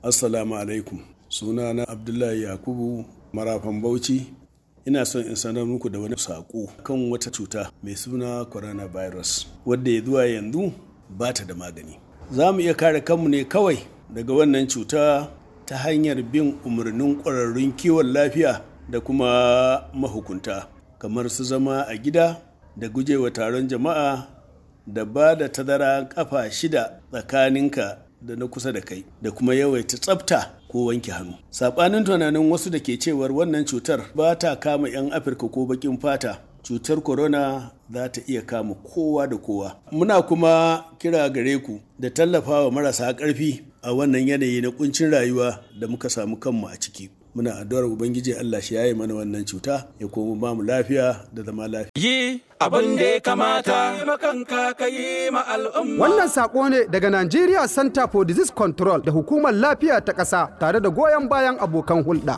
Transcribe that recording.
Assalamu alaikum. Sunana Abdullahi Yakubu Marafan Bauchi. Ina son in sanar muku da wani saƙo kan wata cuta mai suna coronavirus wadda ya zuwa yanzu ba ta da magani. Za mu iya kare kanmu ne kawai daga wannan cuta ta hanyar bin umarnin ƙwararrun kiwon lafiya da kuma mahukunta kamar su zama a gida da gujewa taron jama'a da ba da tazara kafa shida tsakaninka da na kusa da kai da kuma yawaita tsafta ko wanke hannu saɓanin tunanin wasu da ke cewar wannan cutar ba ta kama 'yan afirka ko baƙin fata cutar corona za ta iya kama kowa da kowa muna kuma kira gare ku da tallafawa marasa ƙarfi a wannan yanayi na kuncin rayuwa da muka samu kanmu a ciki muna addu'ar ubangiji Allah shi yayi mana wannan cuta ya kuma ba mu lafiya da zama lafiya yi abin da ya kamata makanka ka yi ma al'umma Wannan sako ne daga Nigeria Center for Disease Control da Hukumar Lafiya ta ƙasa tare da goyon bayan abokan hulɗa.